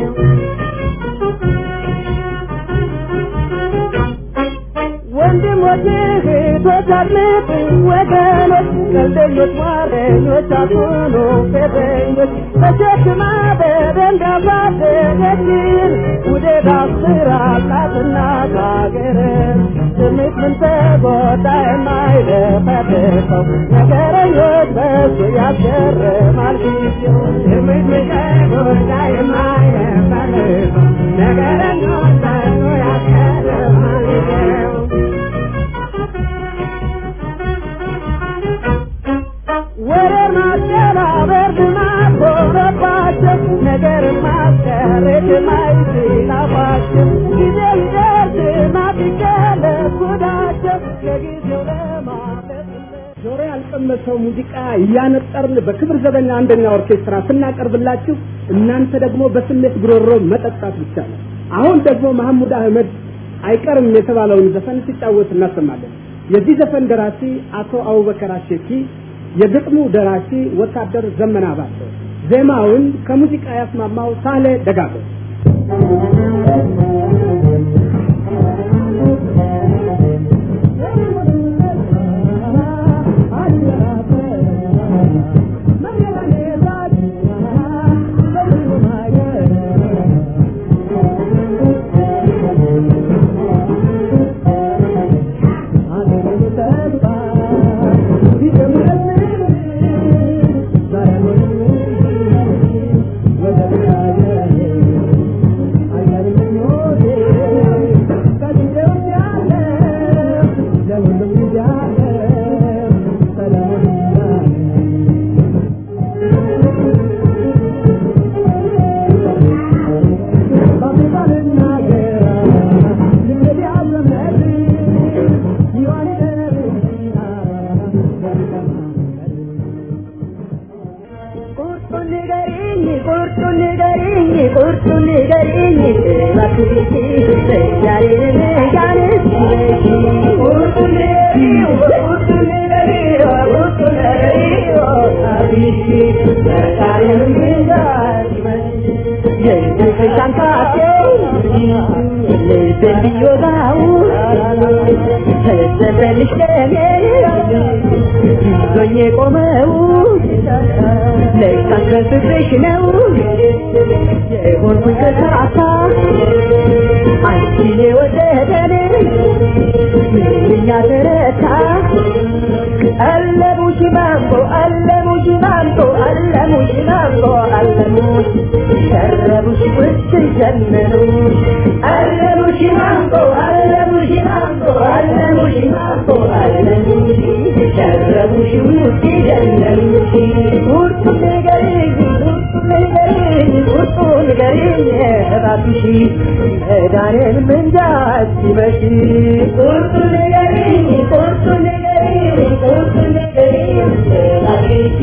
Speaker 3: ወንድሞች እህቶች አድምጡኝ ወገኖች ቀልደኞች ሟረኞች አትሁኑ ፌዘኞች ተሸክማ በደንብ ያሳደገችን ውደት አስራላትና ካገርን ስሜት ምን ተጎዳ የማይለፈልፈው ነገረኞች በሱ ያስገርማል ጊዜው ስሜት ምን ተጎዳ የማይለፈልፈው ነገረኞች በሱ ያስገርማል ጊዜው ወሬ ማቀናበር ልማድ ሆነባቸው ነገር ማስቀረት ማይችላባቸው ጊዜ ይደርስ ማፊቀለት ጉዳቸው ለጊዜው ለማለት ጆሮ ያልቀመሰው ሙዚቃ እያነጠርን በክብር ዘበኛ አንደኛ ኦርኬስትራ ስናቀርብላችሁ እናንተ ደግሞ በስሜት ጉሮሮ መጠጣት ብቻ ነው። አሁን ደግሞ መሐሙድ አህመድ አይቀርም የተባለውን ዘፈን ሲጫወት እናሰማለን። የዚህ ዘፈን ደራሲ አቶ አቡበከር አሸኪ፣ የግጥሙ ደራሲ ወታደር ዘመና ባተ፣ ዜማውን ከሙዚቃ ያስማማው ሳሌ ደጋጎ
Speaker 5: ቁርጡን ንገሪኝ ቁርጡን ንገሪኝ ቁርጡን ንገሪኝ እባክሽ ዛሬን ጋንስ ቁርጡን ንገሪኝ ቁርጡን ንገሪኝ ቁርጡን ንገሪኝ አብሽ ዛሬን ጋንስ የኢትዮጵያን ካፌ ልቤን ቢወጋው ተሰበልሽ ለኔ ይዞኝ የቆመው ለካስ በፍቅርሽ ነው የሆንኩኝ ተሳሳ አንቺን የወደደን ምንኛ ተረታ አለሙሽ ማንጎ አለሙሽ ማንጎ አለሙሽ ማንጎ አለሙሽ ሸረቡሽ ውስጥ ዘመኑ አለሙሽ ማንጎ አለሙሽ ማንጎ አለሙሽ ማንጎ አለሙሽ ሸረቡሽ ውስጥ ዘመኑሽ ቁርጡ ንገሪኝ ቁርጡ ንገሪኝ ቁርጡ ንገሪኝ እባክሽ መዳንን ምንጃ ሲመሽ ቁርጡ ንገሪኝ ቁርጡ ንገሪኝ ቁርጡ ንገሪኝ እባክሽ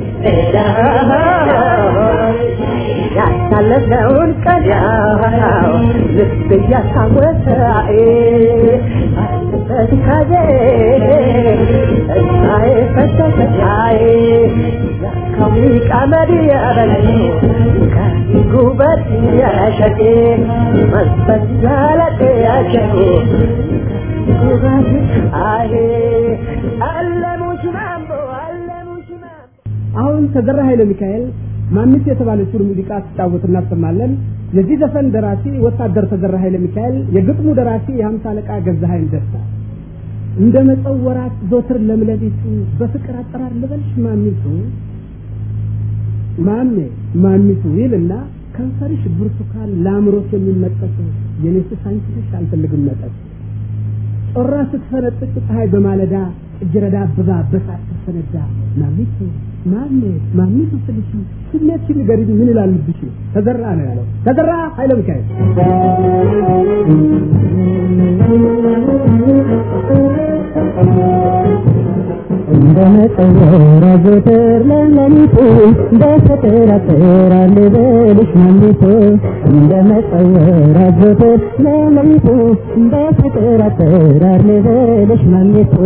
Speaker 5: መዳን ያሳለፍነውን ቀን ያው ልብ እያስታወሰ አለበት ካዜ እሳዬ ፈሰሰሳዬ ያካዊ ቀመድ ያበለኝ ከጉበት ያሸቴ መንፈስ ያለጤ ያሸቴ ጉበት አይ አለሙሽ ማምቦ አለሙሽ ማምቦ
Speaker 3: አሁን ተዘራ ኃይለ ሚካኤል ማንስ የተባለችውን ሙዚቃ ሲጫወት እናሰማለን። የዚህ ዘፈን ደራሲ ወታደር ተዘራ ኃይለ ሚካኤል፣ የግጥሙ ደራሲ የሀምሳ አለቃ ገዛኸኝ ደስታ። እንደ መጸው ወራት ዞትር ለምለቢቱ በፍቅር አጠራር ልበልሽ ማሚቱ ማሜ ማሚቱ ይልና ከንፈርሽ ብርቱካን ለአእምሮት የሚመጠጥ የኔስስ አንቺ ነሽ አልፈልግም መጠጥ ጮራ ስትፈነጥቅ ፀሐይ በማለዳ እጅረዳ አበባ በሳት ስትፈነዳ ማሚቱ ማሜ ማሚቱ ስልሽ ስሜት ንገሪኝ ምን ይላል ልብሽ ተዘራ ነው ያለው ተዘራ ኃይለ ሚካኤል
Speaker 5: እንደመጠወራ ዘወትር ለሌሊቱ በፍቅር አጥራል በልሽ ማሚቱ እንደመጠወራ ዘወትር ለሌሊቱ በፍቅር አጥራል በልሽ ማሚቱ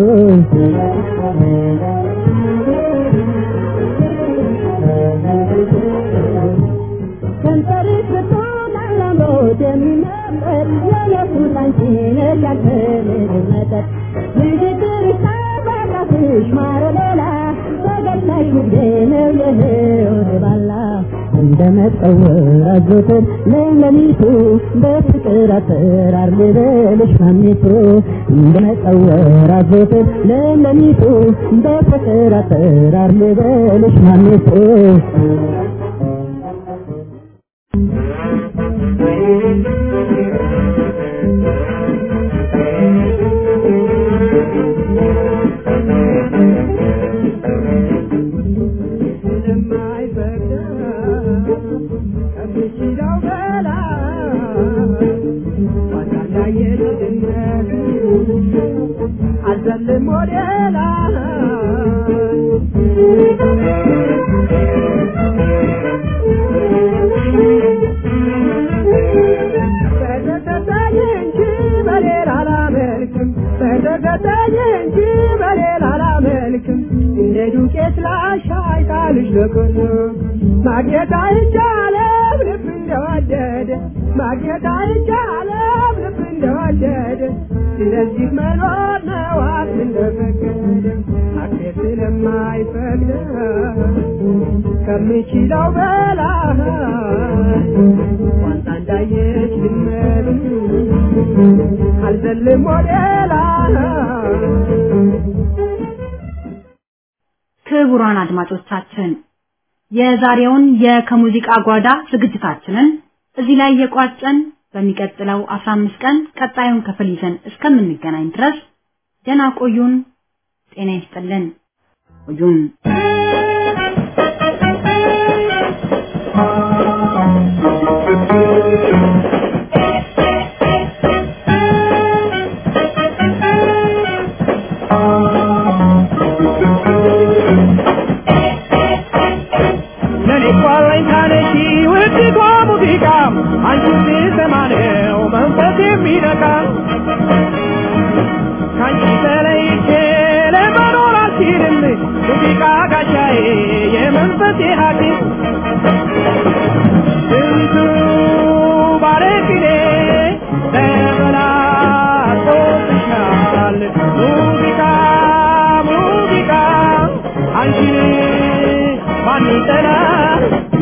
Speaker 5: ከንፈርሽ ብርቱካን ለአእምሮት የሚመጠጥ የኢየሱስ አንቺ ነሽ ያልፈልግ መጠጥ ንግግርሽ ጣፋጭ ማር ሌላ ተገላሽ ንግዴ ነው የህይወት ባላ እንደ መጠወር አዞትን ለሌሊቱ በፍቅር አጠራር ልበልሽ ማሚቱ እንደ መጠወር አዞትን ለሌሊቱ በፍቅር አጠራር ልበልሽ ማሚቱ
Speaker 3: አልዘልም ወደ ላይ በተከታኝ እንጂ በሌላ አላመልክም በተከታኝ እንጂ በሌላ አላመልክም እንደ ዱቄት ላሻይ ቃልሽ ለቆሎ ማግኘት አይቻለም ልብ እንደወደደ ማግኘት አይቻለም ልብ እንደወደደ ስለዚህ መኖር ነው አፍ እንደፈቀደ አፌ ስለማይፈቅድ ከምችለው በላይ ዋንታ እንዳየች ድመት አልዘልም ወደ ላይ
Speaker 2: ክቡራን አድማጮቻችን የዛሬውን የከሙዚቃ ጓዳ ዝግጅታችንን እዚህ ላይ የቋጨን በሚቀጥለው 15 ቀን ቀጣዩን ክፍል ይዘን እስከምንገናኝ ድረስ ደህና ቆዩን። ጤና ይስጥልን። ቆዩን።
Speaker 3: ለኔ እኮ አለኝታ ነሽ ውድቷ ሙዚቃ አንቺን ስሰማ ነው መንፈስ የሚነካ ከአንቺ ተለይቼ ለመኖር አልችልም ሙዚቃ ጋሻዬ የመንፈሴ ሐኪም ስንቱ ባለቅኔ ተበላሽቶብሻል ሙዚቃ ሙዚቃ አንቺን ማን ይጠላል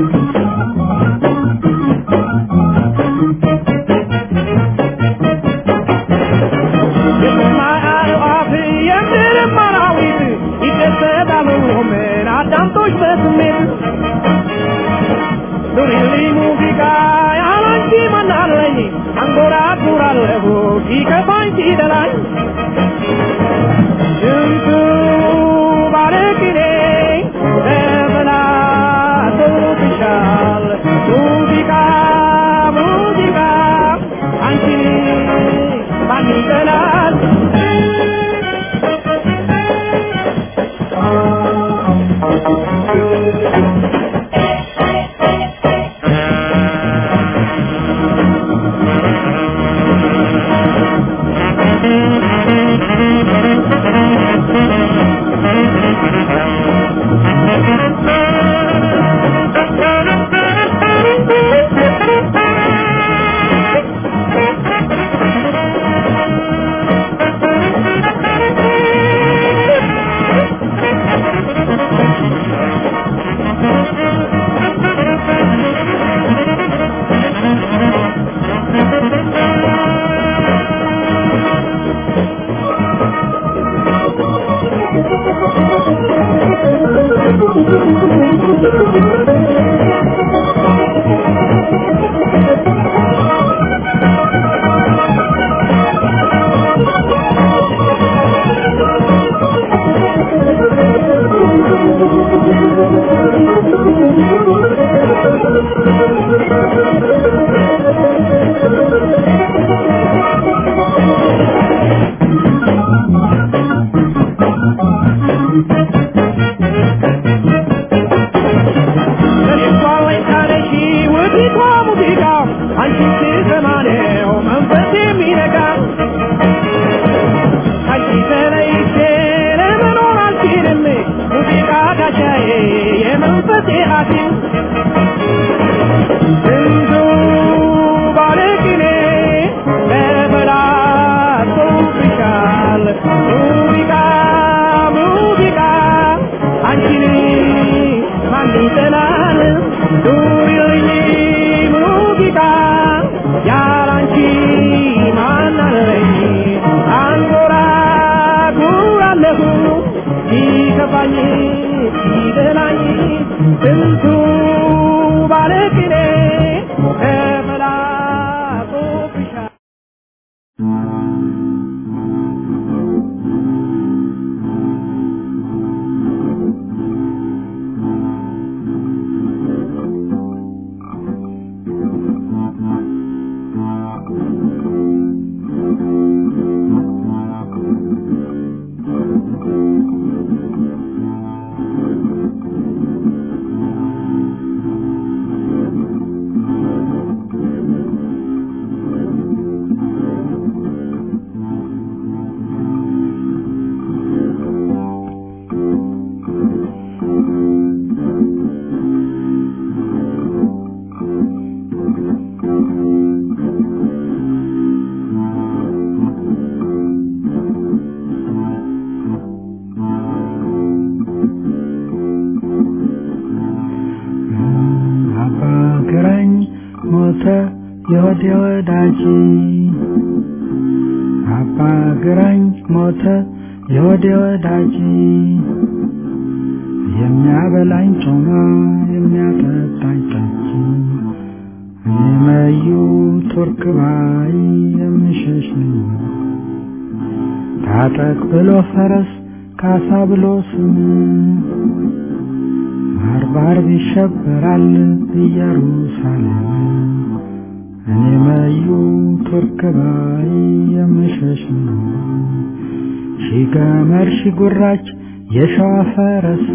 Speaker 3: የሰማይ አዕዋፍ የምድርም አራዊት ይደሰታሉ ምን አዳምጦሽ በስሜት ኑሪልኝ ሙዚቃ ያላንቺ ማናለኝ አንጎራጉራለሁ ሲከፋኝ ሲደላኝ ስንቱ ባለቅኔ ተበላሽቶብሻል ሙዚቃ ሙዚቃ አንቺን ማን ይጠላል
Speaker 6: ይበላኝ ይበላኝ ስንቱ ባለቅኔ ተበላጦብሻል
Speaker 7: አባ ግራኝ ሞተ የወዴ ወዳጅ አባ ግራኝ ሞተ የወዴ ወዳጅ የሚያበላኝ ጮማ የሚያጠጣኝ ጠጅ እኔ መዩ ቱርክ ባይ የምሸሽ ነኝ ታጠቅ ብሎ ፈረስ ካሳ ብሎ ስም ባርባር ይሸበራል ኢየሩሳሌም እኔ መዩ ቱርክ ባይ የምሸሽ ነው ሺ ገመድ ሺ ጉራች የሸዋ ፈረስ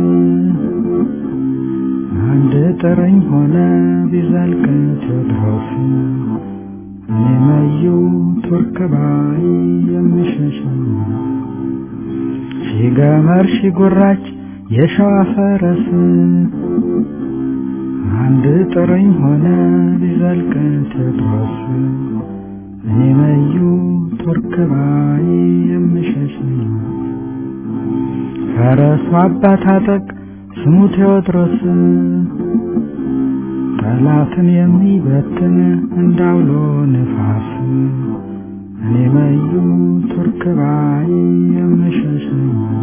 Speaker 7: አንድ ጥርኝ ሆነ ቢዘልቅ ቴዎድሮስ እኔ መዩ ቱርክ ባይ የምሸሽ ነው ሺ ገመድ ሺ ጉራች የሸዋ ፈረስ አንድ ጥርኝ ሆነ ቢዘልቅ ቴዎድሮስ እኔ መዩ ቱርክ ባይ የምሸሽ ነው ፈረሱ አባት አጠቅ ስሙ ቴዎድሮስ ጠላትን የሚበትን እንዳውሎ ንፋስ እኔ መዩ ቱርክ ባይ የምሸሽ ነው